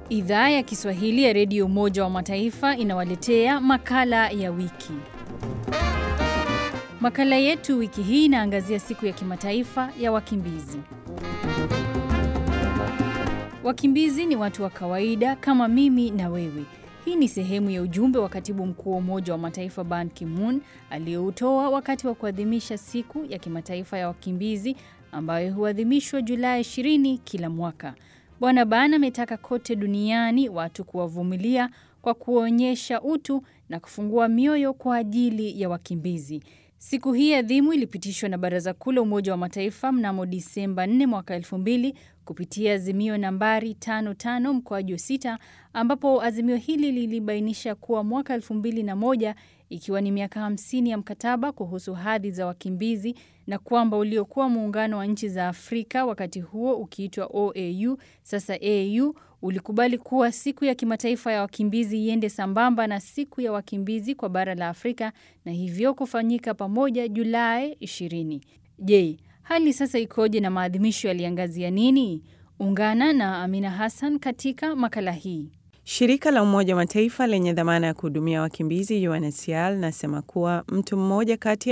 Idhaa ya Kiswahili ya Redio Umoja wa Mataifa inawaletea makala ya wiki. Makala yetu wiki hii inaangazia siku ya kimataifa ya wakimbizi. Wakimbizi ni watu wa kawaida kama mimi na wewe. Hii ni sehemu ya ujumbe wa katibu mkuu wa Umoja wa Mataifa Ban Ki-moon aliyoutoa wakati wa kuadhimisha siku ya kimataifa ya wakimbizi ambayo huadhimishwa Julai 20 kila mwaka. Bwana Ban ametaka kote duniani watu kuwavumilia kwa kuonyesha utu na kufungua mioyo kwa ajili ya wakimbizi. Siku hii adhimu ilipitishwa na Baraza Kuu la Umoja wa Mataifa mnamo Disemba 4 mwaka 2000 kupitia azimio nambari 55 mkoaju 6 ambapo azimio hili lilibainisha kuwa mwaka 2001 ikiwa ni miaka 50 ya mkataba kuhusu hadhi za wakimbizi na kwamba uliokuwa muungano wa nchi za Afrika wakati huo ukiitwa OAU sasa AU ulikubali kuwa siku ya kimataifa ya wakimbizi iende sambamba na siku ya wakimbizi kwa bara la Afrika na hivyo kufanyika pamoja Julai 20. Je, hali sasa ikoje na maadhimisho yaliangazia nini? Ungana na Amina Hassan katika makala hii. Shirika la Umoja wa Mataifa lenye dhamana ya kuhudumia wakimbizi UNHCR linasema kuwa mtu mmoja kati ya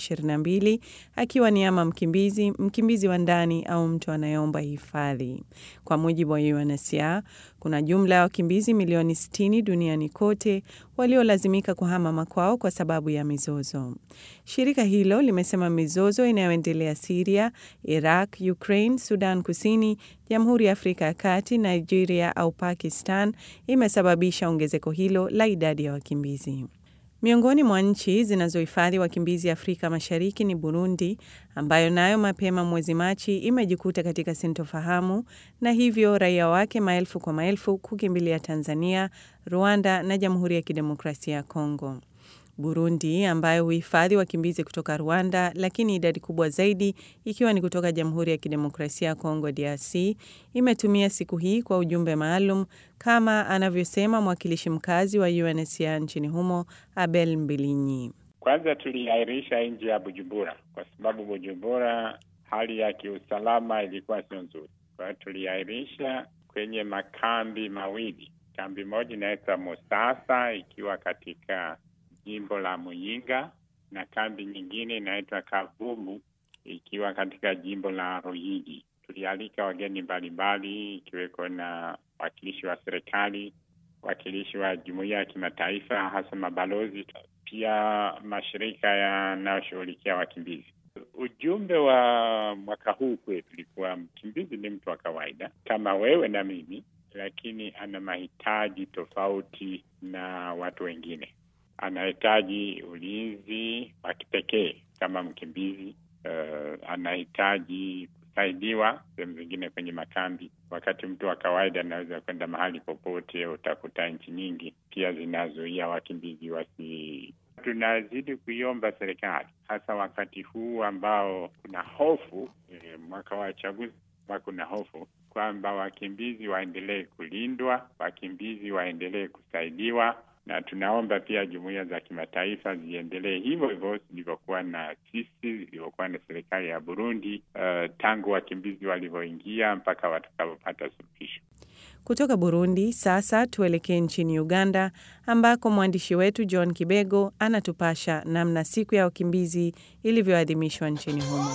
122 akiwa ni ama mkimbizi, mkimbizi wa ndani au mtu anayeomba hifadhi. Kwa mujibu wa UNHCR, kuna jumla ya wakimbizi milioni 60 duniani kote waliolazimika kuhama makwao kwa sababu ya mizozo. Shirika hilo limesema mizozo inayoendelea Siria, Iraq, Ukraine, Sudan Kusini, Jamhuri ya Afrika ya Kati, Nigeria au Pakistan imesababisha ongezeko hilo la idadi ya wakimbizi. Miongoni mwa nchi zinazohifadhi wakimbizi Afrika Mashariki ni Burundi, ambayo nayo mapema mwezi Machi imejikuta katika sintofahamu na hivyo raia wake maelfu kwa maelfu kukimbilia Tanzania, Rwanda na Jamhuri ya Kidemokrasia ya Kongo. Burundi ambayo huhifadhi wakimbizi kutoka Rwanda, lakini idadi kubwa zaidi ikiwa ni kutoka Jamhuri ya Kidemokrasia ya Kongo DRC, imetumia siku hii kwa ujumbe maalum kama anavyosema mwakilishi mkazi wa UNHCR nchini humo Abel Mbilinyi. Kwanza tuliahirisha nje ya Bujumbura kwa sababu Bujumbura hali ya kiusalama ilikuwa sio nzuri, kwa hiyo tuliahirisha kwenye makambi mawili. Kambi moja inaitwa Musasa ikiwa katika jimbo la Muyinga na kambi nyingine inaitwa Kavumu ikiwa katika jimbo la Ruyigi. Tulialika wageni mbalimbali ikiweko na wakilishi wa serikali, wakilishi wa jumuiya ya kimataifa, hasa mabalozi, pia mashirika yanayoshughulikia wakimbizi. Ujumbe wa mwaka huu kwetu ulikuwa mkimbizi ni mtu wa kawaida kama wewe na mimi, lakini ana mahitaji tofauti na watu wengine anahitaji ulinzi wa kipekee kama mkimbizi. Uh, anahitaji kusaidiwa sehemu zingine kwenye makambi, wakati mtu wa kawaida anaweza kwenda mahali popote. Utakuta nchi nyingi pia zinazuia wakimbizi wasi. Tunazidi kuiomba serikali, hasa wakati huu ambao kuna hofu eh, mwaka wa chaguzi, kuna hofu kwamba wakimbizi waendelee kulindwa, wakimbizi waendelee kusaidiwa na tunaomba pia jumuiya za kimataifa ziendelee hivyo hivyo zilivyokuwa na sisi, zilivyokuwa na serikali ya Burundi uh, tangu wakimbizi walivyoingia mpaka watakapopata suluhisho. Kutoka Burundi sasa tuelekee nchini Uganda ambako mwandishi wetu John Kibego anatupasha namna siku ya wakimbizi ilivyoadhimishwa nchini humo.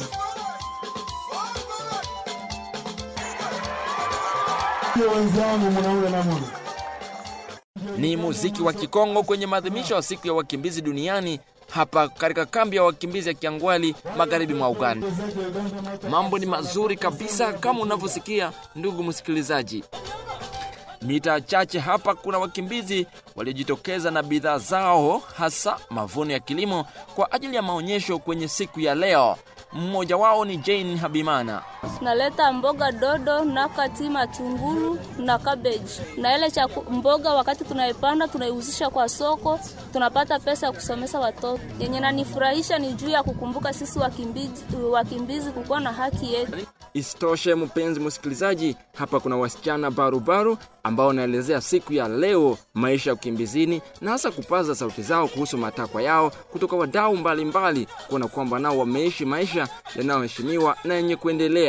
Ni muziki wa Kikongo kwenye maadhimisho ya siku ya wakimbizi duniani hapa katika kambi ya wakimbizi ya Kiangwali magharibi mwa Uganda. Mambo ni mazuri kabisa kama unavyosikia ndugu msikilizaji. Mita chache hapa kuna wakimbizi waliojitokeza na bidhaa zao, hasa mavuno ya kilimo kwa ajili ya maonyesho kwenye siku ya leo. Mmoja wao ni Jane Habimana. Naleta mboga dodo na kati matunguru na cabbage na ile cha mboga, wakati tunaipanda tunaiuzisha kwa soko, tunapata pesa ya kusomesha watoto. Yenye nanifurahisha ni juu ya kukumbuka sisi wakimbizi, wakimbizi kukuwa na haki yetu. Isitoshe, mpenzi msikilizaji, hapa kuna wasichana barubaru ambao wanaelezea siku ya leo, maisha ya ukimbizini, na hasa kupaza sauti zao kuhusu matakwa yao kutoka wadau mbalimbali, kuona kwamba nao wameishi maisha yanayoheshimiwa na yenye kuendelea.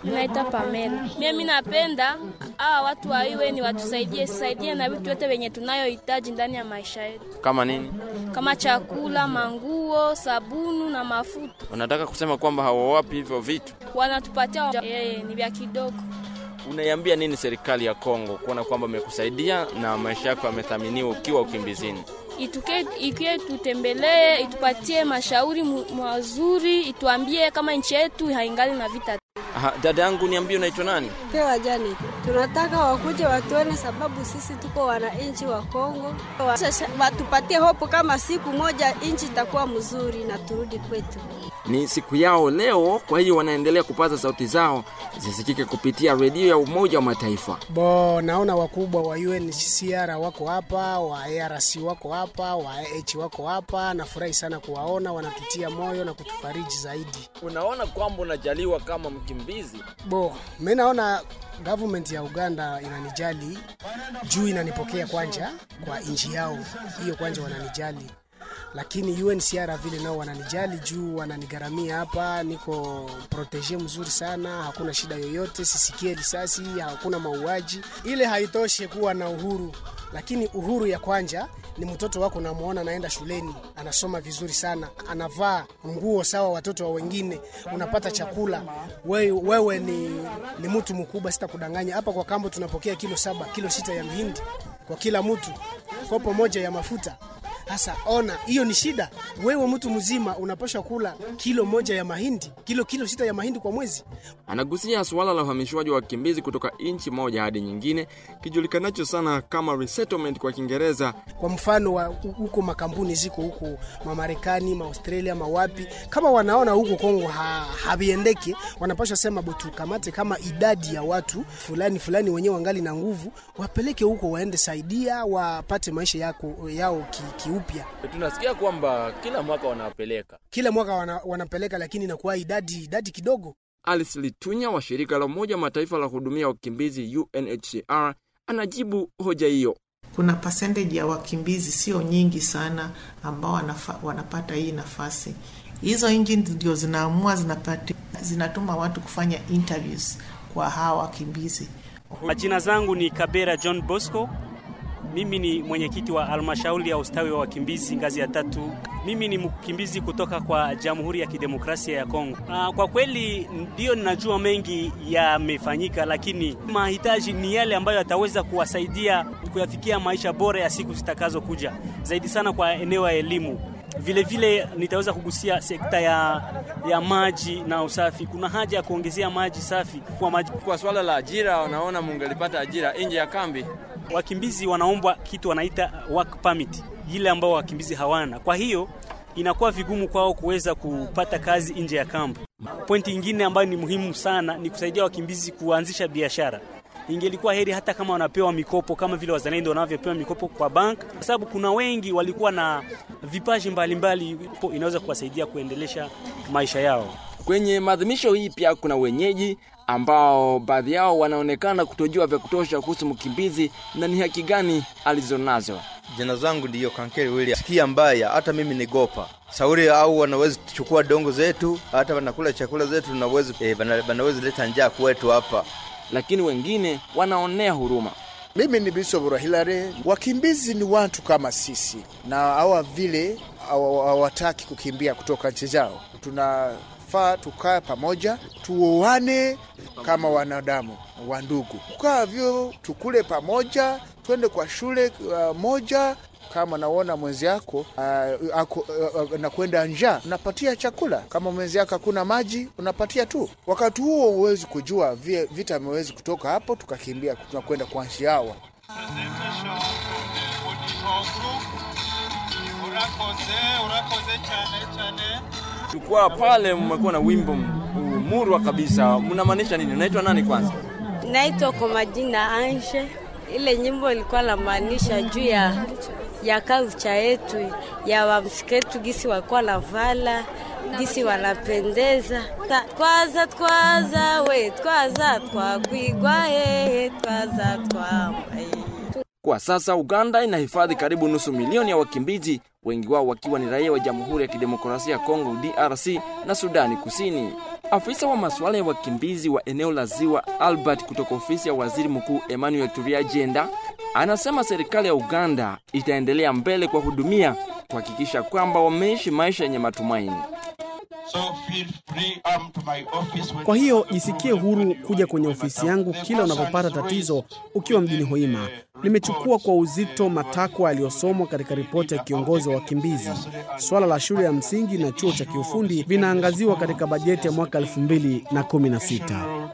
Naitwa Pamela. Mimi napenda hawa watu wa UN watusaidie, saidie na vitu vyote vyenye tunayohitaji ndani ya maisha yetu, Kama nini? kama chakula, manguo, sabunu na mafuta. Unataka kusema kwamba hawawapi hivyo vitu? Wanatupatia eh, ni vya kidogo. Unaiambia nini serikali ya Kongo kuona kwamba imekusaidia na maisha yako yamethaminiwa ukiwa ukimbizini? Ituke, ikie tutembelee, itupatie mashauri mu- mazuri, ituambie kama nchi yetu haingali na vita. Aha, dada yangu niambie unaitwa nani? Pewa jani, tunataka wakuje watuone, sababu sisi tuko wananchi wa Kongo. Wa- sasa Watupatie hopo kama siku moja nchi itakuwa mzuri na turudi kwetu. Ni siku yao leo, kwa hiyo wanaendelea kupaza sauti zao zisikike kupitia redio ya Umoja wa Mataifa. Bo, naona wakubwa wa UNHCR wako hapa, wa ARC wako hapa, wa AH wako hapa. Nafurahi sana kuwaona, wanatutia moyo na kutufariji zaidi. Unaona kwamba unajaliwa kama mkimbizi. Bo, mimi naona government ya Uganda inanijali juu inanipokea kwanja kwa nchi yao, hiyo kwanja wananijali lakini UNHCR vile nao wananijali juu wananigharamia hapa, niko protege mzuri sana, hakuna shida yoyote, sisikie risasi, hakuna mauaji. Ile haitoshe kuwa na uhuru, lakini uhuru ya kwanja ni mtoto wako unamwona anaenda shuleni anasoma vizuri sana, anavaa nguo sawa watoto wa wengine, unapata chakula. Wewe, wewe ni, ni mtu mkubwa, sitakudanganya. Hapa kwa kambo tunapokea kilo saba kilo sita ya mihindi kwa kila mtu, kopo moja ya mafuta sasa ona, hiyo ni shida. Wewe mtu mzima unapaswa kula kilo moja ya mahindi, kilo kilo sita ya mahindi kwa mwezi. Anagusia suala la uhamishwaji wa wakimbizi kutoka nchi moja hadi nyingine, kijulikanacho sana kama resettlement kwa Kiingereza. Kwa mfano wa huko makampuni ziko huko Mamarekani, Maaustralia, mawapi, kama wanaona huko Kongo ha, haviendeki, wanapaswa sema bo, tukamate kama idadi ya watu fulani fulani wenyewe wangali na nguvu, wapeleke huko, waende saidia, wapate maisha yako yao ki, kiupya. Tunasikia kwamba kila mwaka wanawapeleka. Kila mwaka wana, wanapeleka, lakini inakuwa idadi idadi kidogo. Alice Litunya wa shirika la Umoja wa Mataifa la kuhudumia wakimbizi UNHCR anajibu hoja hiyo. Kuna percentage ya wakimbizi sio nyingi sana ambao wanafa, wanapata hii nafasi. Hizo nchi ndio zinaamua zinapati, zinatuma watu kufanya interviews kwa hawa wakimbizi. Majina zangu ni Kabera John Bosco. Mimi ni mwenyekiti wa halmashauri ya ustawi wa wakimbizi ngazi ya tatu. Mimi ni mkimbizi kutoka kwa Jamhuri ya Kidemokrasia ya Kongo. Aa, kwa kweli ndio ninajua mengi yamefanyika, lakini mahitaji ni yale ambayo yataweza kuwasaidia kuyafikia maisha bora ya siku zitakazokuja, zaidi sana kwa eneo ya elimu. Vile vile nitaweza kugusia sekta ya, ya maji na usafi. Kuna haja ya kuongezea maji safi kwa maji. Kwa swala la ajira, wanaona mungelipata ajira nje ya kambi. Wakimbizi wanaombwa kitu wanaita work permit, ile ambao wakimbizi hawana. Kwa hiyo inakuwa vigumu kwao kuweza kupata kazi nje ya kambi. Pointi nyingine ambayo ni muhimu sana ni kusaidia wakimbizi kuanzisha biashara. Ingelikuwa heri hata kama wanapewa mikopo kama vile wazalendo wanavyopewa mikopo kwa bank, kwa sababu kuna wengi walikuwa na vipaji mbalimbali, inaweza kuwasaidia kuendelesha maisha yao. Kwenye maadhimisho hii pia kuna wenyeji ambao baadhi yao wanaonekana kutojua vya kutosha kuhusu mkimbizi na ni haki gani alizonazo. Jina zangu ndiyo Kankeri William. Sikia mbaya, hata mimi ni gopa sauri, au wanaweza kuchukua dongo zetu, hata wanakula chakula zetu, naweza eh, wanaweza leta njaa kwetu hapa, lakini wengine wanaonea huruma. Mimi ni Bishop Hilary. Wakimbizi ni watu kama sisi, na hawa vile hawataki kukimbia kutoka nchi zao. Tunafaa tukae pamoja, tuoane kama wanadamu wa ndugu, kukaa vyo, tukule pamoja, twende kwa shule uh, moja kama naona mwenzi yako uh, ako, uh, uh, nakwenda njaa, unapatia chakula. Kama mwenzi yako hakuna maji, unapatia tu. Wakati huo huwezi kujua vita amewezi kutoka hapo, tukakimbia tunakwenda kwa nchi hawa. Tukuwa pale, mmekuwa na wimbo murwa kabisa, mnamaanisha nini? Unaitwa nani kwanza? Naitwa kwa majina Anje. Ile nyimbo ilikuwa namaanisha juu ya ya culture yetu ya wamsiketu gisi walikuwa navala gisi wanapendeza. Twaza twaza we twaza twakwigwa he twaza twambaye Kwa sasa Uganda inahifadhi karibu nusu milioni ya wakimbizi, wengi wao wakiwa ni raia wa Jamhuri ya Kidemokrasia ya Kongo DRC na Sudani Kusini. Afisa wa masuala ya wakimbizi wa eneo la Ziwa Albert kutoka ofisi ya Waziri Mkuu Emmanuel Turiagenda anasema serikali ya Uganda itaendelea mbele kuwahudumia kuhakikisha kwamba wameishi maisha yenye matumaini. Kwa hiyo jisikie huru kuja kwenye ofisi yangu kila unapopata tatizo ukiwa mjini Hoima. Nimechukua kwa uzito matakwa yaliyosomwa katika ripoti ya kiongozi wa wakimbizi. Swala la shule ya msingi na chuo cha kiufundi vinaangaziwa katika bajeti ya mwaka 2016.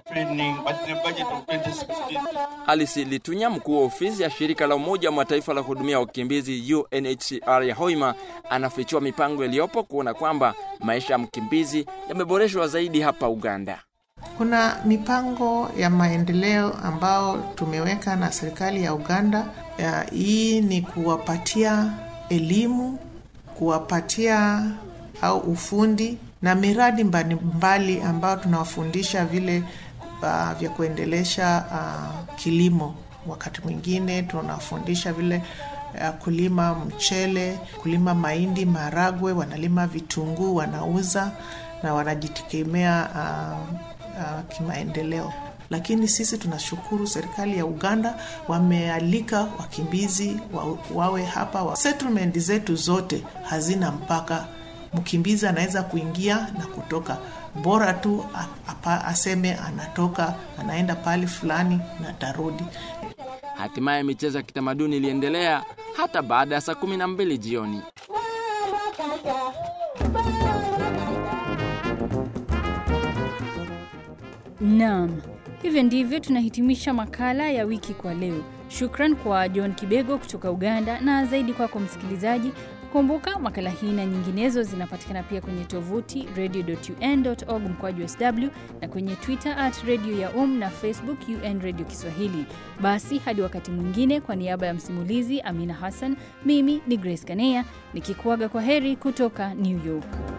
Alice Litunya, mkuu wa ofisi ya shirika la Umoja wa Mataifa la kuhudumia wakimbizi UNHCR ya Hoima, anafichua mipango iliyopo kuona kwamba maisha ya mkimbizi yameboreshwa zaidi hapa Uganda. Kuna mipango ya maendeleo ambao tumeweka na serikali ya Uganda. Ya, hii ni kuwapatia elimu, kuwapatia au ufundi na miradi mbalimbali ambayo tunawafundisha vile uh, vya kuendelesha uh, kilimo. Wakati mwingine tunawafundisha vile uh, kulima mchele, kulima mahindi, maragwe, wanalima vitunguu, wanauza na wanajitegemea uh, uh, kimaendeleo. Lakini sisi tunashukuru serikali ya Uganda wamealika wakimbizi wa, wawe hapa wa. Settlement zetu zote hazina mpaka, mkimbizi anaweza kuingia na kutoka, bora tu apa, aseme anatoka anaenda pahali fulani na tarudi. Hatimaye michezo ya kitamaduni iliendelea hata baada ya saa kumi na mbili jioni. Naam, hivyo ndivyo tunahitimisha makala ya wiki kwa leo. Shukran kwa John Kibego kutoka Uganda na zaidi kwako kwa msikilizaji. Kumbuka makala hii na nyinginezo zinapatikana pia kwenye tovuti radio.un.org mkwaju sw na kwenye Twitter at radio ya um na Facebook UN Radio Kiswahili. Basi hadi wakati mwingine, kwa niaba ya msimulizi Amina Hassan, mimi ni Grace Kanea nikikuaga kwa heri kutoka New York.